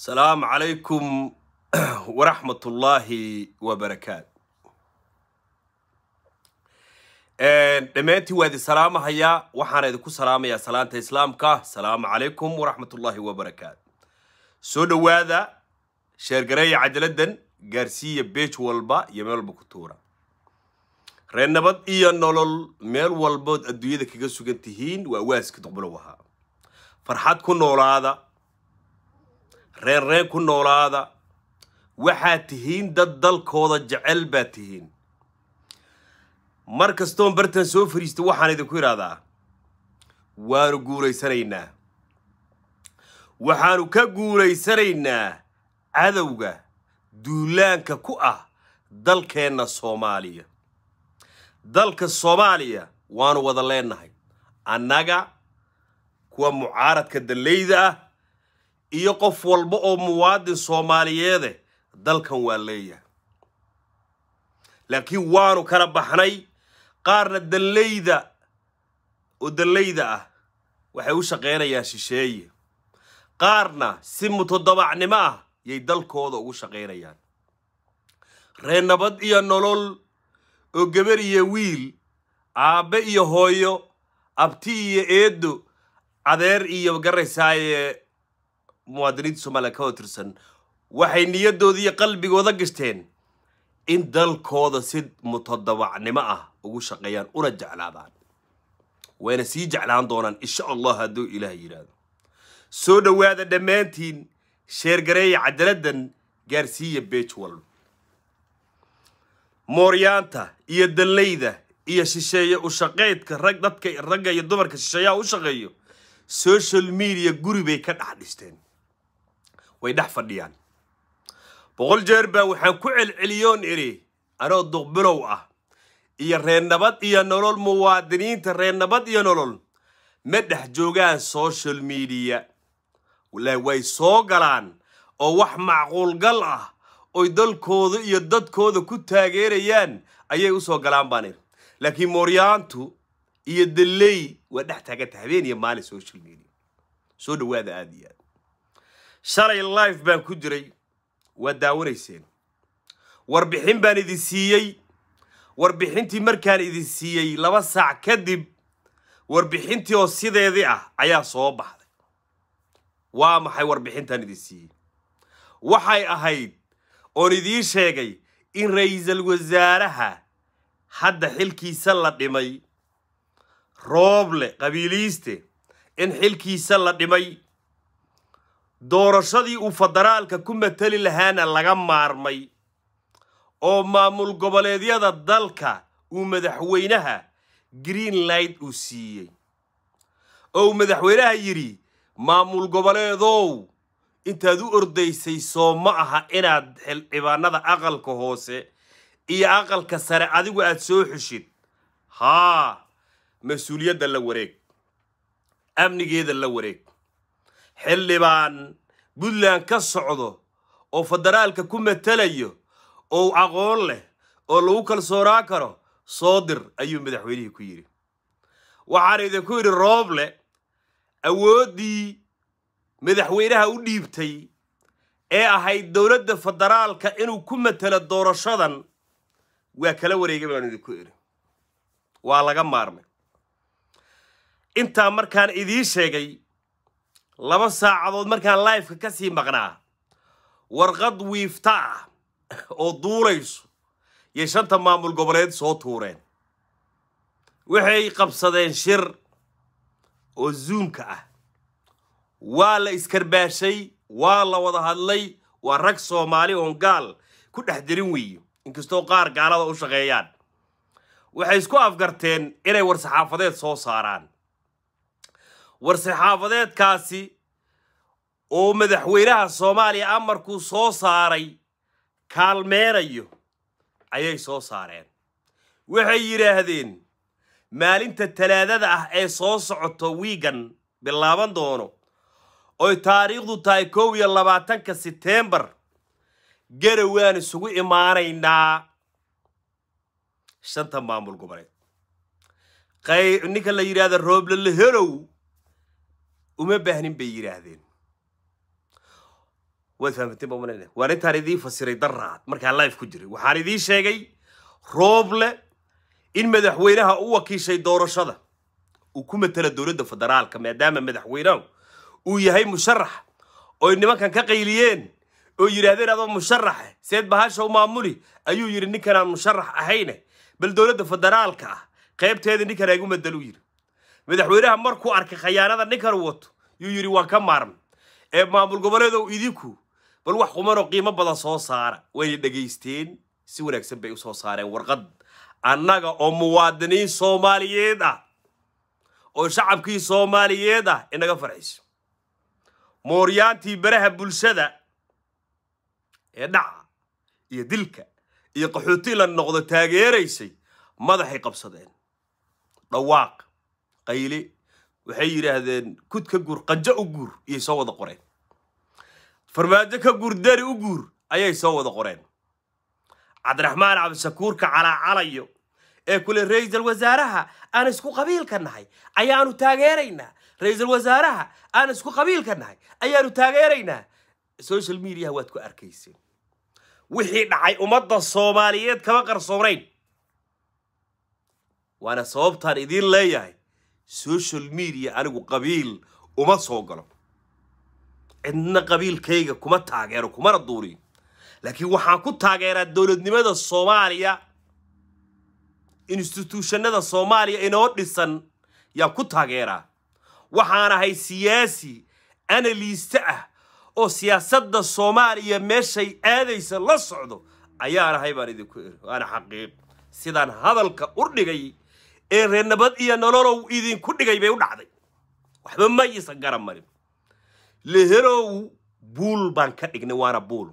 asalaamu calaykum waraxmat ullaahi wabarakaat dhammaantiin waa idin salaamahayaa waxaana idinku salaamayaa salaanta islaamka asalaamu calaykum waraxmat ullaahi wabarakaat soo dhowaada sheergareeya cajaladdan gaarsiiya beej walba iyo meel walba ku tuura reer nabad iyo nolol meel walbood adduunyada kaga sugan tihiin waa waaska duqbulow ahaa farxad ku noolaada reen reen ku noolaada waxaad tihiin dad dalkooda jecel baad tihiin mar kastoon bartan soo fariista waxaan idinku idhaahdaa waanu guulaysanaynaa waxaanu ka guulaysanaynaa cadowga duulaanka ku ah dalkeenna soomaaliya dalka soomaaliya waanu wada leenahay annaga kuwa mucaaradka dallayda ah iyo qof walba oo muwaadin soomaaliyeede dalkan waa leeyahay laakiin waanu kala baxnay qaarna dallayda oo dallayda ah waxay u shaqaynayaan shisheeye qaarna si mutodobacnimo ah yay dalkooda ugu shaqaynayaan reer nabad iyo nolol oo gabar iyo wiil aabbe iyo hooyo abti iyo eedo adeer iyo garaysaaye muwaadiniinta somaliya ka tirsan waxay niyadooda iyo qalbigooda gashteen in dalkooda si mutodobacnimo ah ugu shaqeeyaan una jeclaadaan wayna sii jeclaan doonaan insha allah hadduu ilaah yidhaahdo soo dhowaada dhammaantiin sheergareeya cajaladdan gaarsiiya beej walba mooryaanta iyo dallayda iyo shisheeye u shaqeydka rag dadka ragga iyo dumarka shisheeyaha u shaqeeyo social media guri bay ka dhex dhisteen way dhex fadhiyaan boqol jeer baa waxaan ku celceliyoon idhi anoo duqbilow ah iyo reer nabad iyo nolol muwaadiniinta reer nabad iyo nolol ma dhex joogaan social media way soo galaan oo wax macquulgal ah oy dalkooda iyo dadkooda ku taageerayaan ayay usoo galaan baan idhi laakiin mooryaantu iyo dalley waa dhex taaganta habeen iyo maalin social media soo dhawaada aada iyo aad shalay life baan ku jiray waa daawanayseen warbixin baan idin siiyey warbixintii markaan idin siiyey laba saac kadib warbixintii oo sideedii ah ayaa soo baxday waa maxay warbixintaan idin siiyey waxay ahayd oon idiin sheegay in ra-iisul wasaaraha hadda xilkiisa la dhimay rooble qabiiliiste in xilkiisa la dhimay doorashadii uu federaalka ku matali lahaana laga maarmay oo maamul goboleedyada dalka uu madaxweynaha greenlight uu siiyey oo uu madaxweynaha yidhi maamul goboleedow intaad u ordaysay soo ma aha inaad xildhibaanada aqalka hoose iyo aqalka sare adigu aad soo xushid haa mas-uuliyadda la wareeg amnigeeda la wareeg xildhibaan puntland ka socdo oo federaalka ku matalayo oo aqoon leh oo lagu kalsoonaan karo soo dir ayuu madaxweynihii ku yidhi waxaan idinku yidhi rooble awooddii madaxweynaha u dhiibtay ee ahayd dowladda federaalka inuu ku matelo doorashadan waa kala wareegay baanu idinku idhi waa laga maarmay intaa markaan idiin sheegay laba saacadood markaan lifeka ka sii maqnaa warqad wiifta ah oo duulayso yay shanta maamul goboleed soo tuureen waxay qabsadeen shir oo zuumka ah waa la iskarbaashay waa la wada hadlay waa rag soomaali oon gaal ku dhex jirin weeye inkastoo qaar gaalada u shaqeeyaan waxay isku afgarteen inay war-saxaafadeed soo saaraan war-saxaafadeedkaasi oo madaxweynaha soomaaliya amarkuu soo saaray kaalmeenayo ayay soo saareen waxay yidhaahdeen maalinta talaadada ah ee soo socoto wiigan bilaaban doono oy taariikhdu tahay kow iyo labaatanka setembar garawaan isugu imaanaynaa shanta maamul goboleed ninka la yidhaahda rooblalahelow uma baahnin bay yidhaahdeen waad fahamteen baa umalayna waan intaan idiin fasiray daraad markaan live ku jiray waxaan idiin sheegay rooble in madaxweynaha u wakiishay doorashada uu ku matala dowladda federaalka maadaama madaxweynahu uu yahay musharax oy nimankan ka qayliyeen oo yidhaahdeen adoo musharaxe seed bahasha u maamuli ayuu yidhi ninkanaan musharax ahayne bal dowladda federaalka ah qaybteeda ninkan igu madaluu yidhi madaxweynaha markuu arkay khayaanada ninkan uu wato yuu yidhi waan ka maarmay ee maamul goboleedow idinku bal wax qumanoo qiimo badan soo saara wayna dhegaysteen si wanaagsan bay u soo saareen warqad annaga oo muwaadiniin soomaaliyeed ah oo shacabkii soomaaliyeed ah inaga farxayso mooryaantii baraha bulshada ee dhaca iyo dilka iyo qaxooti la noqdo taageeraysay madaxay qabsadeen dhawaaq qayle waxay yidhaahdeen kud ka guur qanjo u guur iyay soo wada qoreen farmaajo ka guur dari u guur ayay soo wada qoreen cabdiraxmaan cabdishakuurka calaacalayo ee kule ra-iisal wasaaraha aan isku qabiilka nahay ayaanu taageeraynaa ra-iisal wasaaraha aan isku qabiilka nahay ayaanu taageeraynaa social mediaha waad ku arkayseen wixii dhacay ummadda soomaaliyeed kama qarsoonayn waana sababtaan idiin leeyahay social media anigu qabiil uma soo galo cidna qabiilkayga kuma taageero kumana duuriyo laakiin waxaan ku taageeraa dowladnimada soomaaliya instituushannada soomaaliya inoo dhisan yaan ku taageeraa waxaan ahay siyaasi analiiste ah oo siyaasadda soomaaliya meeshay aadaysa la socdo ayaan ahay baan idinku eri waana xaqiiq sidaan hadalka u dhigay ee reer nabad iyo nololow idinku dhigay bay u dhacday waxba ma iisan garan marin leherow buul baan ka dhignay waana buul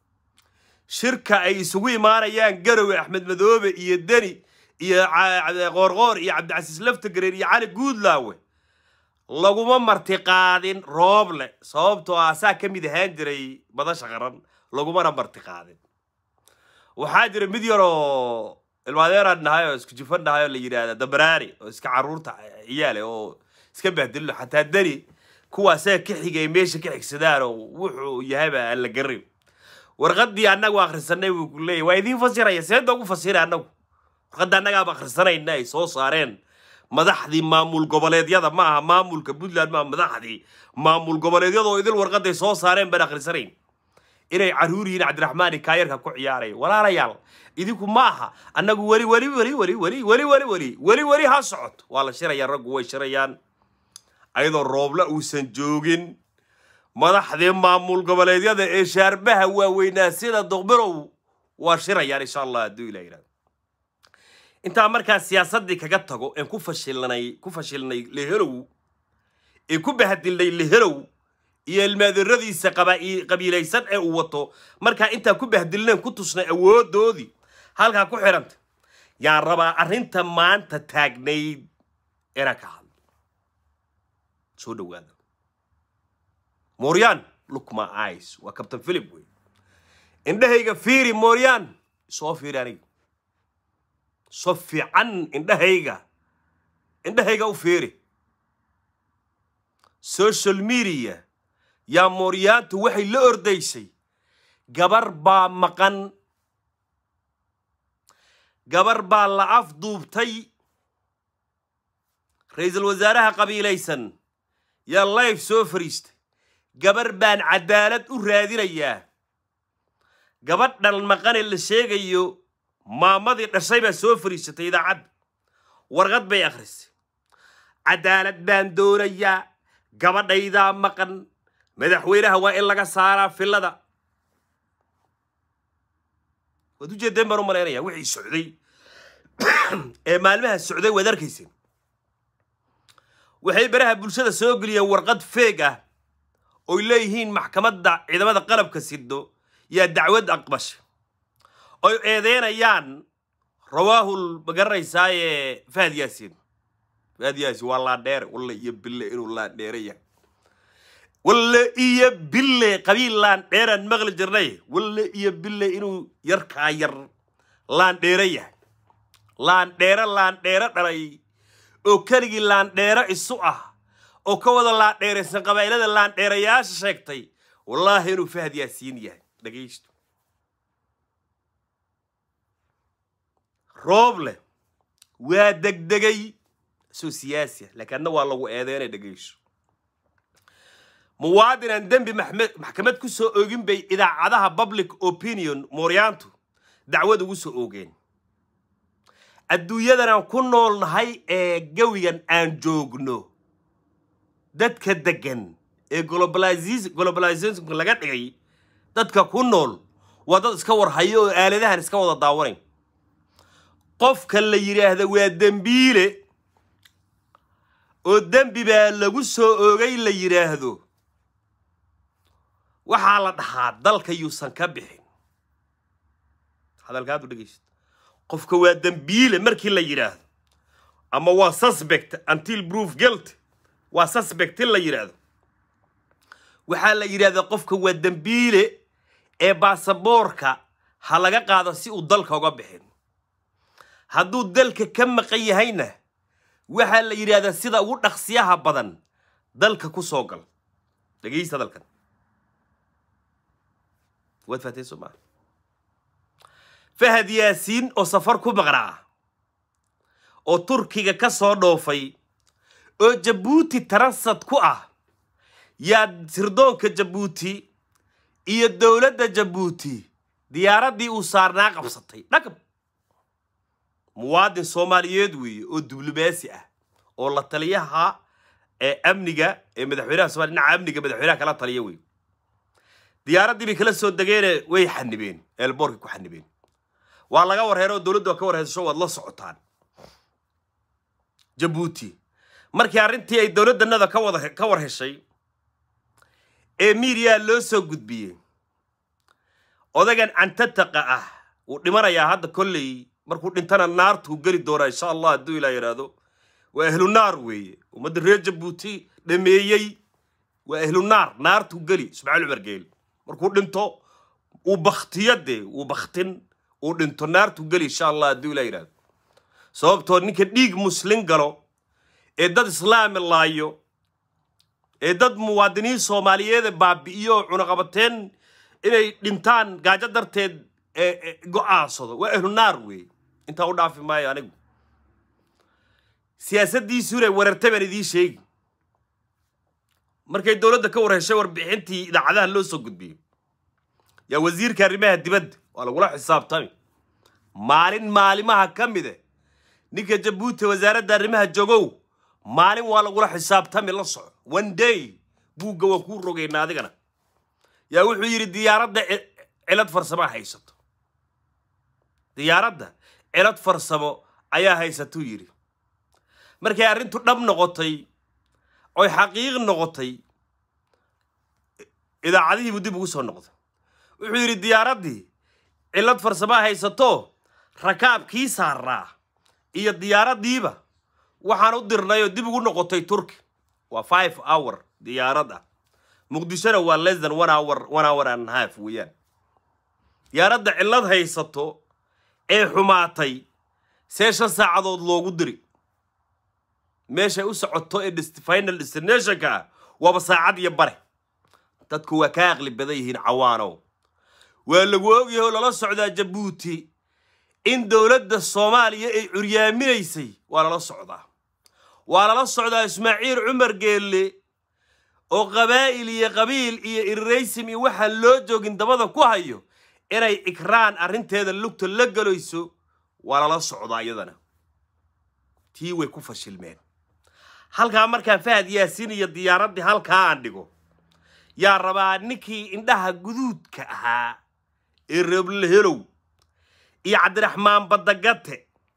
shirka ay isugu imaanayaan garowe axmed madoobe iyo deni iyo qoorqoor iyo cabdicasiis laftagereer iyo cali guudlaawe laguma martiqaadin rooble sababtoo ah saa ka mid ahaan jiray madasha qaran lagumana martiqaadin waxaa jira mid yaroo ilmaadeeraan nahay oo isku jifan nahay oo la yidhaahda dabaraari oo iska caruurta ciyaale oo iska bahdillo xataa deni kuwaasaa ka xigay meesha ka xigsadaan oo wuxuu yahayba aan la garin warqadii annagu akhrisanay buu ku leeyahy waa idiin fasiraya seeda ugu fasira annagu warqadda annagaaba akhrisanayna ay soo saareen madaxdii maamul goboleedyada ma aha maamulka puntland maaha madaxdii maamul goboleedyada oo idil warqaday soo saareen baan akhrisanayn inay caruur yihiin cabdiraxmaani kaayarka ku ciyaaraya walaalayaal idinku ma aha annagu weli weli weli weli weli weli weli weli weli weli ha socoto waa la shirayaa raggu way shirayaan ayadoo rooble uusan joogin madaxdii maamul goboleedyada ee shaarbaha waaweynaa sida doqbirow waa shirayaan insha allah hadduu ilah yidhahdo intaa markaa siyaasaddii kaga tago een ku fashilnay ku fashilnay leherow ee ku bahadilnay leherow iyo ilmaadiradiisa qabiilaysan ee uu wato markaa intaa ku bahdilneen ku tusnay awoodoodii halkaa ku xidhanta yaan rabaa arrinta maanta taagnayd inaan ka hadlo soo dhawaada mooryan look my eyes waa captain philip wey indhahayga fiiri mooryan soo fiiri aniga so fiican indhahayga indhahayga u fiiri social media yaa mooryaantu waxay la ordaysay gabar baa maqan gabar baa la afduubtay ra-iisul wasaaraha qabiilaysan yaa life soo fariistay gabar baan cadaalad u raadinayaa gabadhan maqane la sheegayo maamadii dhashay baa soo fariisatay idaacadda warqad bay akhrisay cadaalad baan doonayaa gabadhaydaa maqan madaxweynaha waa in laga saaraa filada waad ujeedeen baan u malaynaya wixii socday ee maalmaha socday waad arkayseen waxay baraha bulshada soo geliyeen warqad feeg ah oy leeyihiin maxkamadda ciidamada qalabka sido yaa dacwad aqbasha oy eedeynayaan rawaahul magaranaysaayee fahad yaasin fahad yaasin waa laandheere walle iyo bille inuu laandheere yahay walle iyo bille qabiil laandheeraan maqli jirnay walle iyo bille inuu yarkaa yar laandheere yahay laandheere laandheere dhalay oo keligii laandheere isu ah oo ka wada laandheeraysan qabaa'ilada laandheerayaasha sheegtay wallaahi inuu fahad yaasiin yahay dhegaysto rooble waa degdegay soo siyaasi ah laakiin adna waa lagu eedeynay dhegayso muwaadin aan dembi maxmed maxkamad ku soo oogin bay idaacadaha public opinion mooryaantu dacwad ugu soo oogeen adduunyadan aan ku nool nahay ee gawigan aan joogno dadka degan ee globalizationka laga dhigay dadka ku nool waa dad iska warhayo oo aaladahan iska wada daawanayn qofka la yidhaahda waa dembiile oo dembi baa lagu soo oogay la yidhaahdo waxaa la dhahaa dalka yuusan ka bixin hadalkaadu dhegaysta qofka waa dembiile markii la yidhaahdo ama waa suspect until proof guilt waa suspect in la yidhaahdo waxaa la yidhahdaa qofka waa dembiile ee baasaboorka ha laga qaado si uu dalka uga bixin hadduu dalka ka maqan yahayna waxaa la yidhahdaa sida ugu dhaqsiyaha badan dalka ku soo gal dhegaysta hadalkan waad fahtay soo maa fahad yaasiin oo safar ku maqnaa oo turkiga ka soo dhoofay oo jabuuti taransad ku ah yaa sirdoonka jabuuti iyo dowladda jabuuti diyaaraddii uu saarnaa qabsatay dhagab muwaadin soomaaliyeed weeye oo diblomaasi ah oo la taliyaha ee amniga ee madaxweynaha somalia dhinaca amniga madaxweynaha kala taliya wey diyaaraddii bay kala soo degeene way xanibeen eelboorkay ku xanibeen waa laga warheero oo dowladdu waa ka warheysasho waad la socotaan jabuuti markii arrintii ay dowladdanada ka wada ka war heshay ee miidiyaa loo soo gudbiyey odagan cantataqa ah wuu dhimanayaa hadda kolley markuu dhintana naartuu geli doonaa insha allah hadduu ilaa yidhaahdo waa ahlu naar weeye ummadda reer jabuuti dhameeyey waa ahlu naar naartuu geli ismaaciil cumar geel markuu dhinto uu baktiyo dee uu baktin uu dhinto naartuu geli insha allah hadduu ilaa yidhaahdo sababtoo ninka dhiig muslin galo ee dad islaami laayo ee dad muwaadiniin soomaaliyeeda baabi'iyo cunaqabateen inay dhintaan gaajo darteed go-aansado waa ahlu naar weeye intaa u dhaafi maayo anigu siyaasaddiisuunay warartay baan idiin sheegi markay dowladda ka war heshay warbixintii idaacadaha loo soo gudbiyey yaa wasiirka arrimaha dibadda waa lagula xisaabtami maalin maalimaha ka mide ninka jabuuti wasaaradda arrimaha jogow maalin waa lagula xisaabtami la soco one day buugga waan kuu rogaynaa adigana yaa wuxuu yidhi diyaaradda cilad farsamaa haysato diyaaradda cilad farsamo ayaa haysatuu yidhi markay arrintu dhab noqotay oy xaqiiq noqotay idaacadihiibuu dib ugu soo noqday wuxuu yidhi diyaaraddii cillad farsamaa haysato rakaabkii saaraa iyo diyaaraddiiba waxaan u dirnayoo dib ugu noqotay turki waa five hour diyaarad ah muqdishona waa less than one hour one hour and half weeyaan diyaaradda cillad haysato ee xumaatay see shan saacadood loogu diri meeshay u socoto ee final destinationka ah waaba saacad iyo bare dadku waa ka aqli badan yihiin cawaanow waa lagu ogyahay oo lala socdaa jabuuti in dowladda soomaaliya ay curyaaminaysay waa lala socdaa waa lala socdaa ismaaciil cumar geelle oo qabaa'il iyo qabiil iyo irraysim iyo waxaan loo joogin dabada ku hayo inay ikraan arrinteeda lugta la galayso waa lala socdaa iyadana tii way ku fashilmeen halkaa markaan fahad yaasiin iyo diyaaraddii halkaa aan dhigo yaa rabaa ninkii indhaha guduudka ahaa ee reeblahelow iyo cabdiraxmaan badagate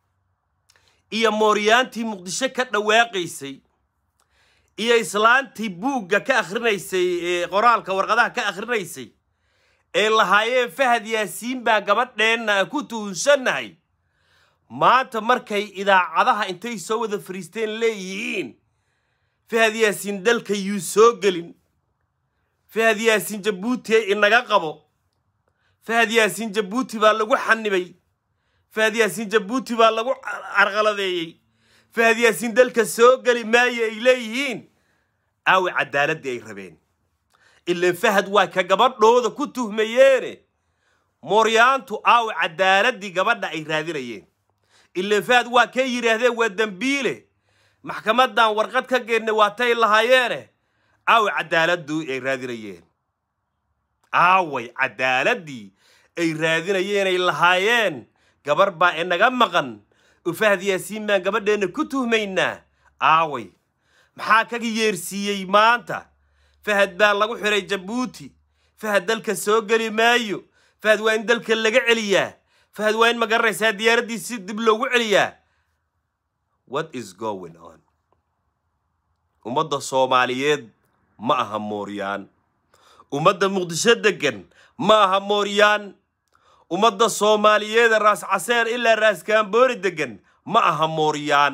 iyo mooryaantii muqdisho ka dhawaaqaysay iyo islaantii buugga ka akhrinaysay ee qoraalka warqadaha ka akhrinaysay ee lahaayeen fahad yaasiin baa gabadheenna ku tuhunsannahay maanta markay idaacadaha intay soo wada fariisteen leeyihiin fahad yaasiin dalka yuu soo gelin fahad yaasiin jabuuti inaga qabo fahad yaasiin jabuuti baa lagu xanibay fahad yaasiin jabuuti baa lagu carqaladeeyey fahad yaasiin dalka soo geli maayo ay leeyihiin aawe caddaaladdii ay rabeen ilan fahad waa ka gabadhooda ku tuhmayeene mooryaantu aaw cadaaladii gabadha ay raadinayeen ilan fahad waa kay yidhaahdeen waa dembiile maxkamadan warqad ka geedna waatay lahaayeene aaway cadaaladdu ay raadinayeen aaway cadaaladii ay raadinayeenay lahaayeen gabar baa inaga maqan oo fahad yaasiin baan gabadheenna ku tuhmaynaa aaway maxaa kaga yeersiiyey maanta fahad baa lagu xiray jabuuti fahad dalka soo geli maayo fahad waa in dalka laga celiyaa fahad waa in ma garanaysaa diyaaraddii si dib loogu celiyaa what is going on ummadda soomaaliyeed ma aha mooryaan ummadda muqdisho degan ma aha mooryaan ummadda soomaaliyeeda raas caseer ilaa raas kaamboori degan ma aha mooryaan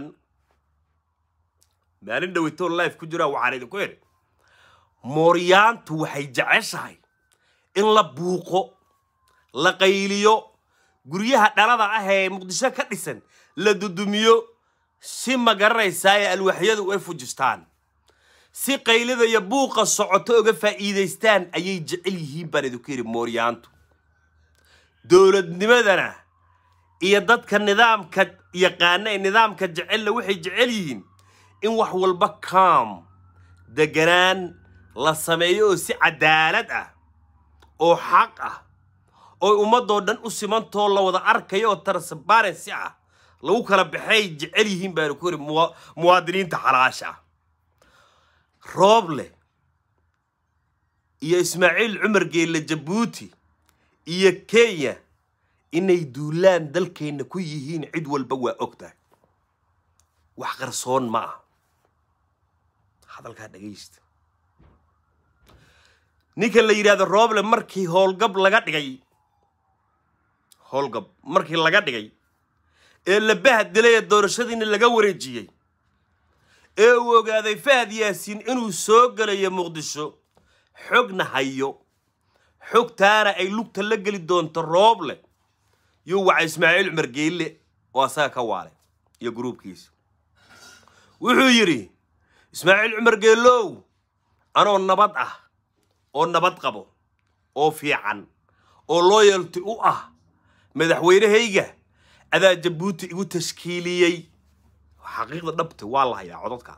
maalin dhaweytoo life ku jiraa waxaan idinku idhi mooryaantu waxay jeceshahay in la buuqo la qayliyo guryaha dhalada ah ee muqdisho ka dhisan la dudumiyo si ma garanaysaa ee alwaaxyadu ay fujistaan si qaylida iyo buuqa socoto uga faa'iidaystaan ayay jecel yihiin baan idinku yidhi mooryaantu dowladnimadana iyo dadka nidaamka yaqaana ee nidaamka jecella waxay jecel yihiin in wax walba kaam deganaan la sameeyo oo si cadaalad ah oo xaq ah oo ummadoo dhan u simantoo la wada arkayo oo transparency ah lagu kala baxay jecel yihiin baanu ku yidhi muwaadiniinta xalaasha ah rooble iyo ismaaciil cumar geelle jabuuti iyo kenya inay duulaan dalkeenna ku yihiin cid walba waa og tahay wax qarsoon ma ah hadalkaa dhagaysta ninka la yidhahdo rooble markii howlgab laga dhigay howlgab markii laga dhigay ee la bahad dilay ee doorashadiina laga wareejiyey ee uu ogaaday fahad yaasiin inuu soo gelayo muqdisho xogna hayo xogtaana ay lugta la geli doonto rooble yuu waca ismaaciil cumar geelle oo asaga ka waalay iyo gruubkiisa wuxuu yidhi ismaaciil cumar geellow anoo nabad ah oo nabad qabo oo fiican oo loyalty u ah madaxweynehayga adaa jabuuti igu tashkiiliyey xaqiiqda dhabta waa la hayaa codadka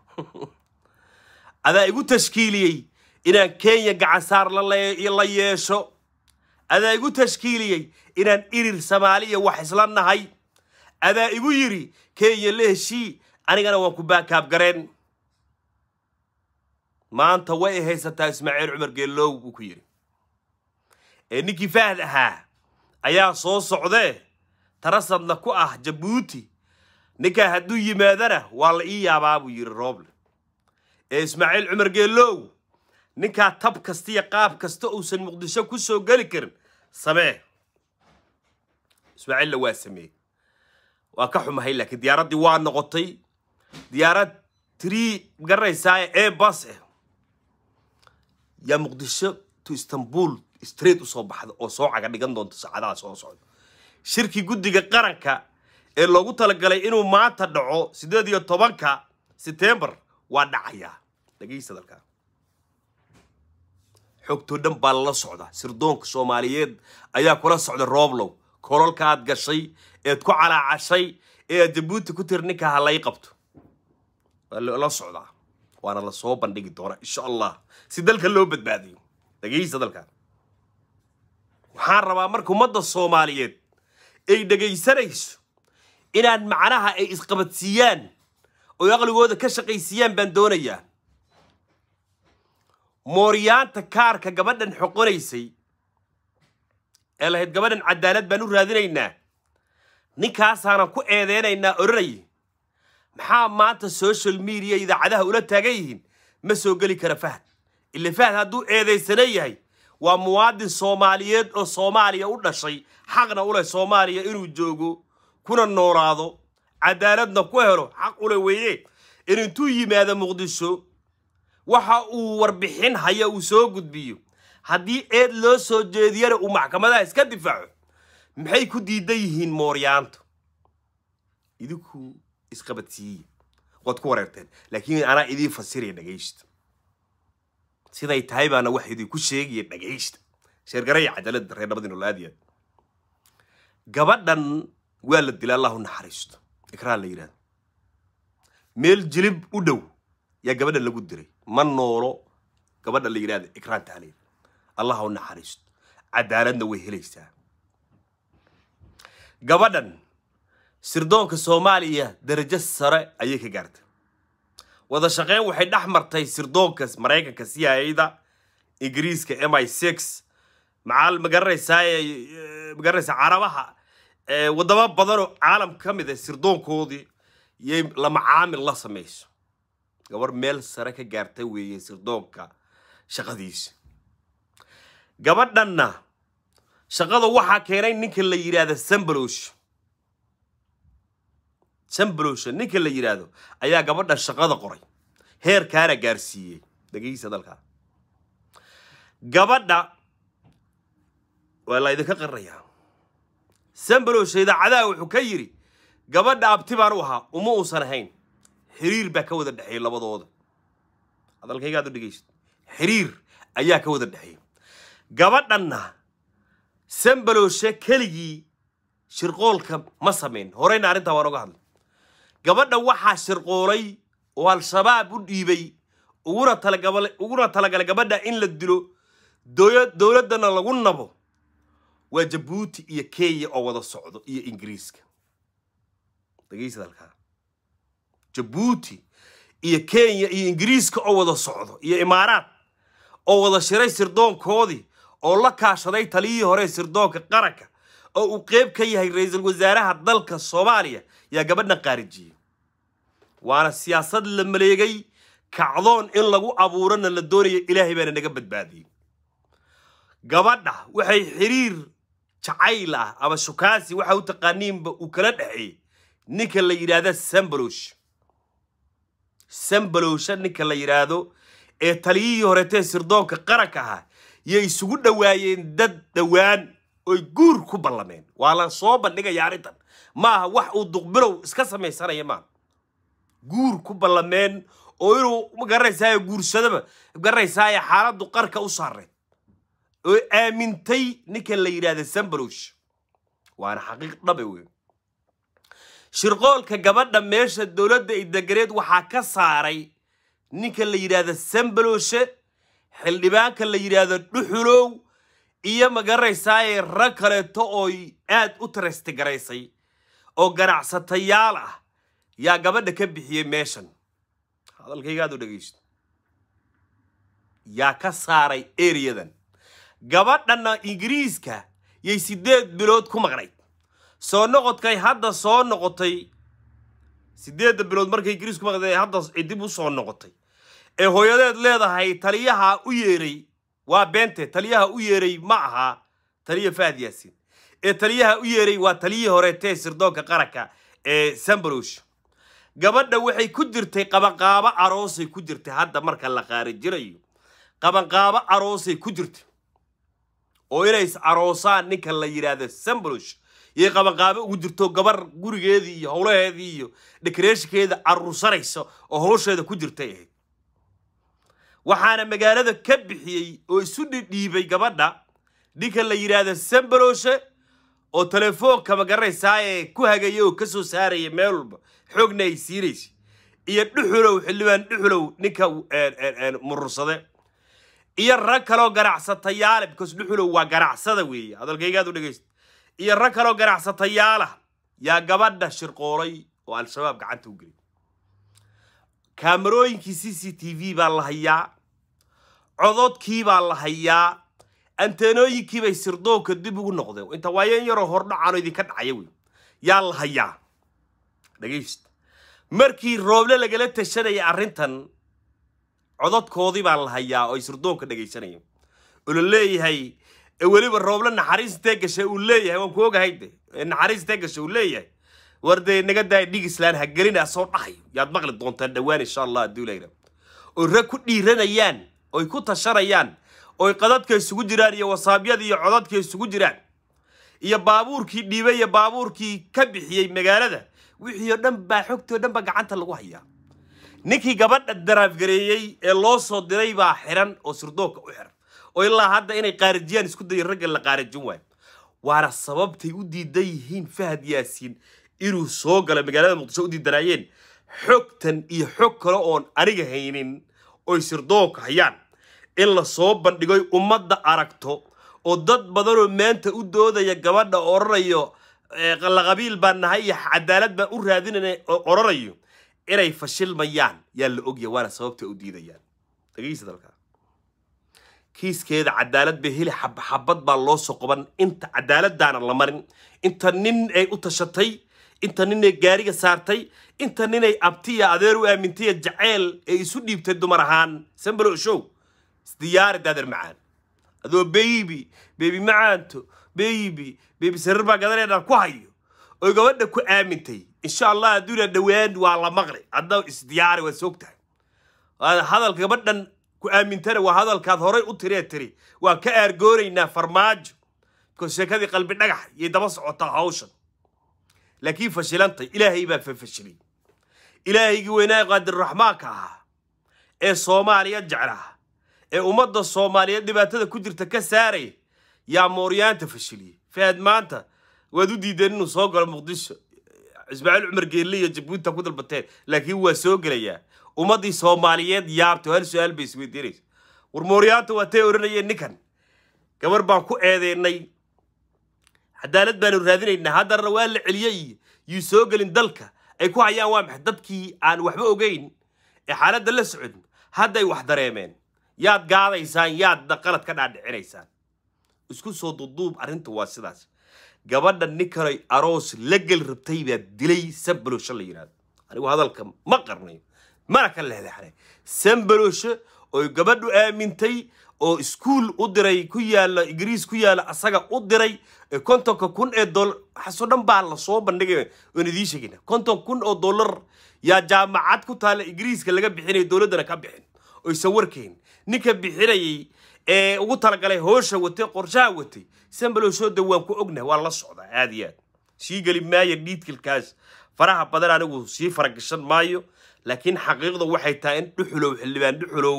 adaa igu tashkiiliyey inaan kenya gacansaar la yeesho adaa igu tashkiiliyey inaan irir soomaaliya wax isla nahay adaa igu yidhi kenya la heshii anigana waan ku baakaabgareen maanta way ay haysataa ismaaciil cumar geellow buu ku yidhi ee ninkii fahad ahaa ayaa soo socdee tarasadna ku ah jabuuti ninkaa hadduu yimaadana waa la ii yaabaa buu yidhi rooble ee ismaaciil cumar geellow ninkaa tab kasta iyo qaab kasta uusan muqdisho ku soo geli karin samee ismaaciilla waa sameeyey waa ka xumahay laakiin diyaaraddii waa noqotay diyaarad trii garanaysaa ee bas ah yaa muqdisho to istanbul straight usoo baxda oo soo caga dhigan doonta saacadaha soo socda shirkii guddiga qaranka ee loogu talagalay inuu maanta dhaco siddeed iyo tobanka setembar waa dhacayaa dhegaysta dalkaa xogtoo dhan baa lala socda sirdoonka soomaaliyeed ayaa kula socda rooblow kololka aad gashay eed ku calaacashay ee aad jabuuti ku tiri ninkaa ha lay qabto waa la socdaa waana la soo bandhigi doonaa insha allah si dalka loo badbaadiyo dhegaysta dalkan waxaan rabaa marka ummadda soomaaliyeed ay dhegaysanayso inaan macnaha ay isqabadsiiyaan oo aqligooda ka shaqaysiiyaan baan doonayaa mooryaanta kaarka gabadhan xoqonaysay ee lahayd gabadhan cadaalad baan u raadinaynaa ninkaasaanan ku eedeynaynaa odhanay maxaa maanta social media idaacadaha ula taagan yihiin ma soo geli kara fahad ila fahad hadduu eedaysana yahay waa muwaadin soomaaliyeed oo soomaaliya u dhashay xaqna u leh soomaaliya inuu joogo kuna noolaado cadaaladna ku helo xaq ule weeye in intuu yimaado muqdisho waxa uu warbixin haya uu soo gudbiyo haddii eed loo soo jeediyana uu maxkamadaha iska difaaco maxay ku diidan yihiin mooryaantu idinku isqabadsiiye waad ku wareerteen laakiin anaa idiin fasiraya dhagaysta siday tahay baana wax idinku sheegaya dhagaysta sheergaraya cajalada reer nabadii nolaadiya gabadhan waa la dilay allahu naxariisto ikraan la yidhahdo meel jilib u dhow yaa gabadhan lagu diray ma noolo gabadha la yidhahdo ikraan taaliil allah u naxariisto cadaaladna way helaysaa gabadhan sirdoonka soomaaliya darajo sare ayay ka gaartay wada shaqeyn waxay dhex martay sirdoonka maraykanka c i da ingiriiska m i six macaal magaranaysaa magaranaysaa carabaha wadamo badanoo caalam ka mid a sirdoonkoodii yay lama caamil la samayso gabar meel sare ka gaartay weeye sirdoonka shaqadiisa gabadhanna shaqada waxaa keenay ninka la yidhaahda sambalosh sambalosha ninka la yidhaahdo ayaa gabadha shaqada qoray heerkaana gaarsiiyey dhegeysa dalkaa gabadha waa la idinka qarinayaa sambalosha idaacadaha wuxuu ka yidhi gabadha abti baan u ahaa uma uusan ahayn xiriir baa ka wada dhexeeyey labadooda hadalkaygaad u dhegeysid xiriir ayaa ka wada dhexeeyey gabadhanna sambaloshe keligii shirqoolka ma samayn horeyna arrintaa waan oga hadlay gabadha waxaa shirqoolay oo al-shabaab u dhiibay uguna talagabala uguna talagalay gabadha in la dilo dooya dowladdana lagu nabo waa jabuuti iyo kenya oo wada socdo iyo ingiriiska dhegeysa halkaa jabuuti iyo kenya iyo ingiriiska oo wada socdo iyo imaaraad oo wada shiray sirdoonkoodii oo la kaashaday taliyihii hore sirdoonka qaranka oo uu qeyb ka yahay ra-iisul wasaaraha dalka soomaaliya yaa gabadhan qaarijiyey waana siyaasad la maleegay kacdoon in lagu abuurana la doonaya ilaahay baana naga badbaadiyey gabadha waxay xiriir jacayl ah ama shukaasi waxa u taqaaniinba uu kala dhexeeyey ninka la yidhaahda sambalosh sambalosha ninka la yidhaahdo ee taliyihii horetee sirdoonka qaranka ahaa yay isugu dhowaayeen dad dhowaan oy guur ku ballameen waa la soo bandhigaya arrintan maaha wax uu duqbilow iska samaysanaya maaha guur ku ballameen oo inuu magaranaysaay guursadaba magaranaysaay xaaladdu qarka u saareed oo aamintay ninkan la yidhaahda sambalosh waana xaqiiq dhabe wey shirqoolka gabadha meesha dowladda ay deganeed waxaa ka saaray ninka la yidhaahda sambaloshe xildhibaanka la yidhaahdo dhuxulow iyo magaranaysaay rag kaleeto ooy aad u tarastigaraysay oo ganacsatayaal ah yaa gabadha ka bixiyey meeshan hadalkaygaad u dhegaysto yaa ka saaray eriyadan gabadhanna ingiriiska yay siddeed bilood ku maqnayd soo noqodkay hadda soo noqotay siddeedda bilood markay ingiriisku maqnayd hadda dib u soo noqotay ee hooyadeed leedahay taliyaha u yeeray waa beente taliyaha u yeeray ma aha taliya fahad yaasin ee taliyaha u yeeray waa taliyihii horeetee sirdoonka qaranka ee sambalosh gabadha waxay ku jirtay qabanqaabo aroosay ku jirtay hadda marka la qaarijinayo qabanqaabo aroosay ku jirtay oo inay is aroosaan ninka la yidhaahdo sambalosh yay qabanqaabo ugu jirto gabar gurigeedii iyo howlaheedii iyo dhekareeshikeeda aruursanaysa oo howsheeda ku jirtay ahayd waxaana magaalada ka bixiyey oo isu dhidhiibay gabadha ninka la yidhaahdo sambaloshe oo telefoonka magaranaysaa ee ku hagaya oo ka soo saaraya meel walba xoogna ay siinaysa iyo dhuxulow xildhibaan dhuxulow ninka murursade iyo rag kaloo ganacsatayaala because dhuxulow waa ganacsada weeye hadalkaygaad u dhegaysta iyo rag kaloo ganacsatayaala yaa gabadha shirqoolay oo al-shabaab gacanta u gelay kaamarooyinkii c c t v baa la hayaa cododkii baa la hayaa anteenooyinkii bay sirdoonka dib ugu noqdeen inta waayeen yaroo hordhacaano idinka dhacaya wey yaa la hayaa dhegaysta markii rooble lagala tashanaya arrintan cododkoodii baa la hayaa oo ay sirdoonka dhegaysanayeen oo la leeyahay weliba rooble naxariistee gashay uu leeyahay waan ku ogahay de naxariistee gashay uu leeyahay war dee naga daaya dhig islaan ha gelina soo dhahayo yaad maqli doontaan dhowaan insha allah hadduu layra oo rag ku dhiiranayaan oy ku tashanayaan oy qadadka isugu jiraan iyo wasaabyada iyo codadka isugu jiraan iyo baabuurkii dhiibay iyo baabuurkii ka bixiyey magaalada wixii oo dhan baa xogtii oo dhan baa gacanta lagu hayaa ninkii gabadha daraafgareeyey ee loo soo diray baa xiran oo sirdoonka u xiran oo ilaa hadda inay qaarijiyaan isku dayin ragga la qaarijin waayo waana sababtay u diidan yihiin fahad yaasiin inuu soo gala magaalada muqdisho u diidanaayeen xogtan iyo xog kale oon aniga haynin oy sirdoonka hayaan in la soo bandhigoy ummadda aragto oo dad badanoo maanta u doodaya gabadha odhanayo laqabiil baan nahay iyo cadaalad baan u raadinana oo odhanayo inay fashilmayaan yaa la ogya waana sababta u diidayaan dhegeysa dalka kiiskeeda cadaalad bay heli xabad baa loo soo qoban inta cadaaladaana la marin inta nin ay u tashatay inta ninay gaariga saartay inta ninay abtiya adeer u aamintaya jaceyl ee isu dhiibtay dumar ahaan sambalo show isdiyaari daader macaan adoo beybi bebi macaanto beybi bebi sarir baa gadaneedaan ku hayo oo gabadha ku aamintay insha allah adduuna dhowaan waa la maqli hadda isdiyaari waa soogtahay hadalka gabadhan ku aamintana waa hadalkaad horay u tiree tiri waa ka aargoonaynaa farmaajo because sheekadii qalbi dhagax yay daba socotaa hawshan laakiin fashilantay ilaahay baa fafashilay ilaahaygii weynaa qaadirraxmaanka ahaa ee soomaaliya jeclaa ee ummadda soomaaliyeed dhibaatada ku jirta ka saaraya yaa mooryaanta fashiliyey fahad maanta waad u diideen inuu soo galo muqdisho ismaaciil cumar geelle iyo jabuuta ku dalbateen laakiin waa soo gelayaa ummaddii soomaaliyeed yaabto hal su-aal bay isweydiinaysa war mooryaanta waa tay odhanayeen ninkan gabar baan ku eedeynay cadaalad baanu raadinaynaa haddana waa la celiyey yuu soo gelin dalka ay ku hayaan waa maxay dadkii aan waxba ogeyn ee xaaladda la socon hadday wax dareemeen yaad gaadaysaan yaadna qalad ka dhaadhicinaysaan isku soo duduub arrinta waa sidaas gabadha ninkanay aroos la geli rabtay baa dilay sambalosho la yidhahdo anigu hadalka ma qarnayo mana ka leexleexnay sambalosho oo gabadhu aamintay oo iskuul u diray ku yaala ingiriis ku yaala asaga u diray kontonka kun ee dolar waxaasoo dhan baa lasoo bandhigay oon idiin sheegayna konton kun oo dollar yaa jaamacad ku taalla ingiriiska laga bixinaya dowladdana ka bixin oysan warkayn ninka bixinayay ee ugu talagalay hoosha watay qorshaha watay sambalowshooda waan ku ognahay waa la socdaa aad iyo aad sii geli maayo dhiidkilkaas faraha badan anigu sii faragashan maayo laakiin xaqiiqda waxay tahay in dhuxulow xildhibaan dhuxulow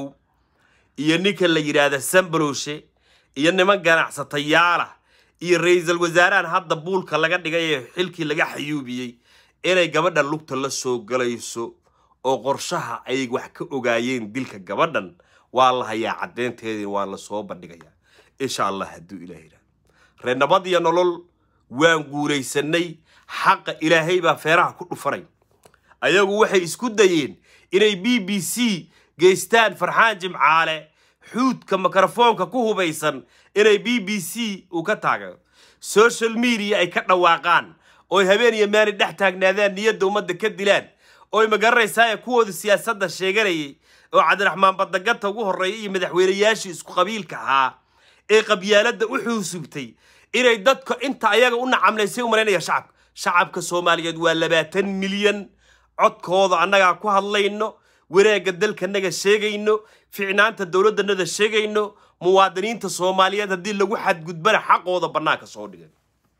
iyo ninka la yidhaahda sambalowshe iyo niman ganacsatayaala iyo ra-iisul wasaarahan hadda buulka laga dhigay ee xilkii laga xayuubiyey inay gabadhan lugta la soo galayso oo qorshaha ay wax ka ogaayeen dilka gabadhan waa la hayaa caddeynteedii waa la soo bandhigayaa insha allah hadduu ilaah yidhahdo ree nabad iyo nolol waan guulaysanay xaqa ilaahay baa feeraha ku dhufanay ayagu waxay isku dayeen inay b b c geystaan farxaan jimcaale xuudka mikrofoonka ku hubaysan inay b b c uu ka taagano social media ay ka dhawaaqaan ooy habeen iyo maalin dhex taagnaadaan niyadda ummadda ka dilaan ooy magaranaysaa ee kuwooda siyaasadda sheeganayay oo cabdiraxmaan badagata ugu horreeya iyo madaxweynayaashii isku qabiilka ahaa ee qabyaaladda u xuusubtay inay dadka inta ayaga u nacamlaysay u malaynaya shacabka shacabka soomaaliyeed waa labaatan milyan codkooda annagaa ku hadlayno wanaagga dalkanaga sheegayno ficnaanta dowladdanada sheegayno muwaadiniinta soomaaliyeed haddii lagu xadgudbana xaqooda bannaanka soo dhigan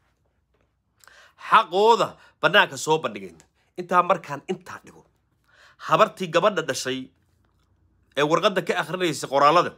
xaqooda bannaanka soo bandhigayn intaa markaan intaa dhigo habartii gabadha dhashay ee warqadda ka akhrinaysay qoraalada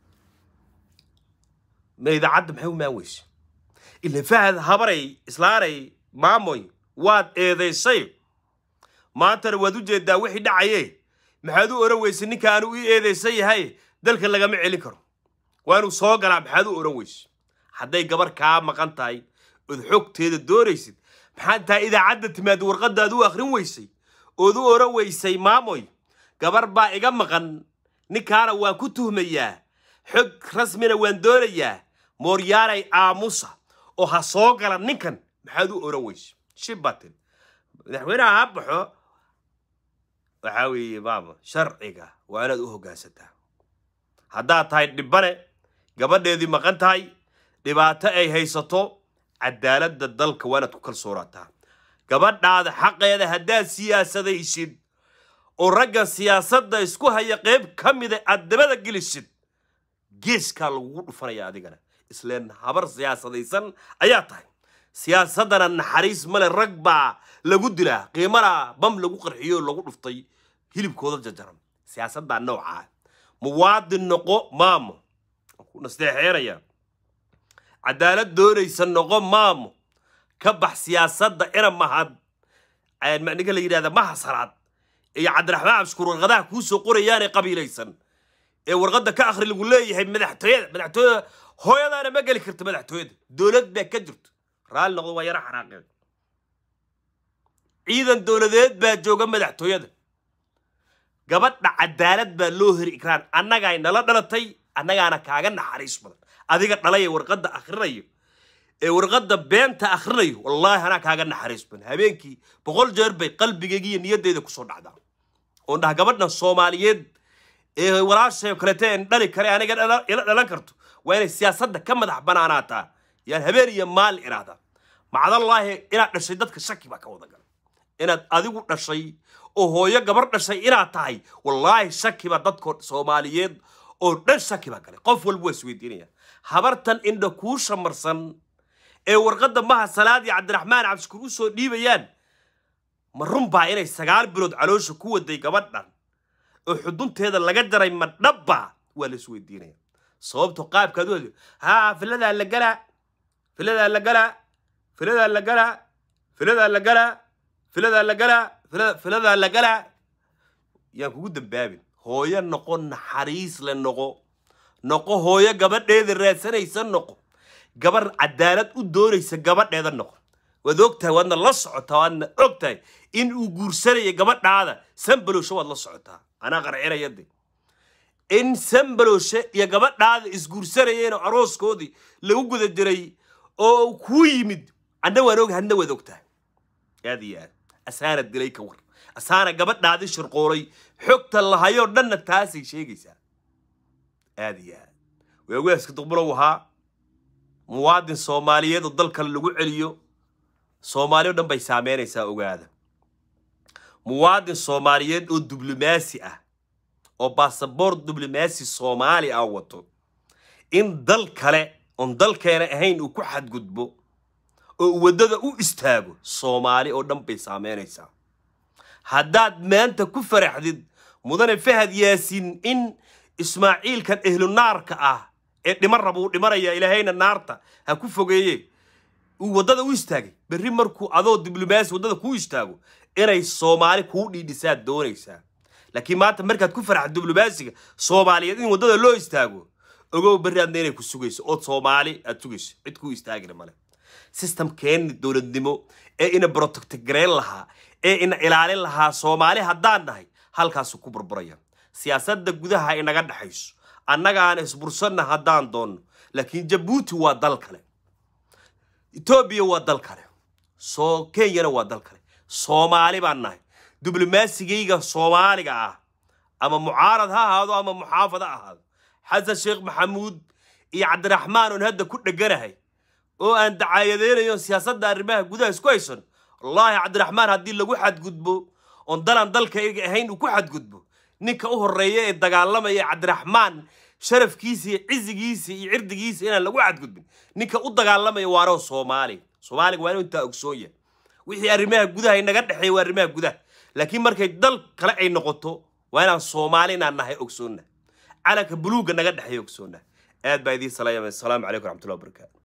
ma idaacadda maxay u maan weyse ila fahad habaray islaaray maamoy waad eedaysay maantana waad u jeedaa wixii dhacaye maxaad u oran weyse ninka aanu ii eedaysan yahay dalka lagama celin karo waa inuu soo galaa maxaad u oran weyse hadday gabar kaa maqan tahay ood xogteeda doonaysid maxaad taa idaacadda timaad warqadaad u akhrin weysay ood u oran weysay maamoy gabar baa iga maqan ninkaana waan ku tuhmayaa xog rasmina waan doonayaa mooryaalay aamusa oo ha soo gala ninkan maxaad u oran weyse shibatin madaxweynaha ha baxo waxaa weeye maama sharciga waa inaad u hoggaansataa haddaad tahay dhibbane gabadheedii maqan tahay dhibaato ay haysato cadaaladda dalka waa inaad ku kalsoonaataa gabadhaada xaqeeda haddaad siyaasadaysid oo ragga siyaasadda isku haya qayb ka mida aad dabada gelisid geeskaa lagugu dhufanaya adigana isleen habar siyaasadaysan ayaa tahay siyaasaddana naxariis male rag baa lagu dilaa qiimana bam lagu qarxiyo lagu dhuftay hilibkooda jajaran siyaasaddaa noocaa muwaadin noqo maamo ku nasteexeynaya cadaalad doonaysa noqo maamo ka bax siyaasadda ina mahad ninka la yidhahda mahasaraad iyo cabdiraxmaan cabshukuur warqadaha kuu soo qorayaanee qabiilaysan ee warqadda ka akhri lagu leeyahay madaxtooyada madaxtooyada hooyadaana ma geli karta madaxtooyada dowlad baa ka jirto raalli noqdo waa yaro xanaaqeen ciidan dowladeed baa jooga madaxtooyada gabadha cadaalad baa loo heri ikraan annagaay nala dhalatay annagaana kaaga naxariis badan adiga dhalaya warqadda akhrinayo ee warqadda beenta akhrinayo wallaahi anaa kaaga naxariis badan habeenkii boqol jeer bay qalbigayga iyo niyaddeyda kusoo dhacdaa oon dhaha gabadhan soomaaliyeed ee walaashay oo kalete en dhali kare aniga ila dhalan karto waa inay siyaasadda ka madax banaanaataa yaan habeen iyo maalin idhaahdaa macdallaahi inaad dhashay dadka shaki baa ka wada galay inaad adigu dhashay oo hooyo gabar dhashay inaad tahay wallaahi shaki baa dadko soomaaliyeed oo dhan shaki baa galay qof walba waa isweydiinaya habartan indha kuu shamarsan ee warqadda maha salaad iyo cabdiraxmaan cabshukuur u soo dhiibayaan ma run baa inay sagaal bilood caloosha ku waday gabadhan oo xudunteeda laga jaray ma dhabba waa la isweydiinaya sababto qaabkaad u haa filadaa la galaa filadaa la galaa filadaa la galaa filadaa la galaa filadaa la galaa filadaa la galaa yaan kugu dambaabin hooyo noqo naxariis le noqo noqo hooyo gabadheeda raadsanaysa noqo gabar cadaalad u doonaysa gabadheeda noqo waad ogtahay waadna la socotaa waadna ogtahay in uu guursanaya gabadhaada sambalowshe waad la socotaa anaa qarcinaya de in sambalowshe iyo gabadhaada isguursanayeenoo arooskoodii lagu guda jiray oo kuu yimid anna waan og hadna waad ogtahay aad iyo aad asaana dilay ka war asaana gabadhaadii shirqoolay xogta lahayoo dhanna taasay sheegaysaa aad iyo aad waawaaska duqbulow ahaa muwaadin soomaaliyeed oo dalkan lagu celiyo soomaali o dhan bay saameynaysaa ogaada muwaadin soomaaliyeed oo diblomaasi ah oo baasaboor diblomaasi soomaali ah wato in dal kale oon dalkeena ahayn uu ku xadgudbo oo uu waddada u istaago soomaali oo dhan bay saameynaysaa haddaad maanta ku faraxdid mudane fahad yaasiin in ismaaciilkan ehlunaarka ah ee dhiman raba uu dhimanaya ilaahayna naarta ha ku fogeeye uu waddada u istaagay berri markuu adoo diblomaasi waddada kuu istaago inay soomaali kuu dhiidhisaad doonaysaa laakiin maanta markaad ku faraxda diblomaasiga soomaaliyeed in waddada loo istaago ogow berri adna inay ku sugayso ood soomaali aad sugayso cid kuu istaagina male systemkeenni dowladnimo ee ina brotectgareyn lahaa ee ina ilaalin lahaa soomaali haddaan nahay halkaasuu ku burburaya siyaasadda gudaha inaga dhexayso annaga aan isbursanna haddaan doonno laakiin jabuuti waa dal kale etoobiya waa dal kale soo kenyana waa dal kale soomaali baan nahay diblomasigayga soomaaliga ah ama mucaarad ha ahaado ama muxaafad ha ahaado xasan sheekh maxamuud iyo cabdiraxmaan oon hadda ku dheganahay oo aan dacaayadeynayo siyaasadda arrimaha gudaha isku haysan wallaahi cabdiraxmaan haddii lagu xadgudbo oon dalan dalka ahayn uu ku xadgudbo ninka u horreeya ee dagaalamaya cabdiraxmaan sharafkiisa iyo cizigiisa iyo cirdigiisa inaan lagu xadgudbin ninka u dagaalamaya waanoo soomaali soomaaliga waa inuu intaa ogsoon yahay wixii arrimaha gudaha inaga dhexeeya waa arrimaha gudaha laakiin markay dal kale ay noqoto waa inaan soomaali inaan nahay ogsoonna calanka buluugga naga dhexeeya ogsoonna aad baa idiin salaamaya asalaamu calaykum raxmatullahi wabarakaatu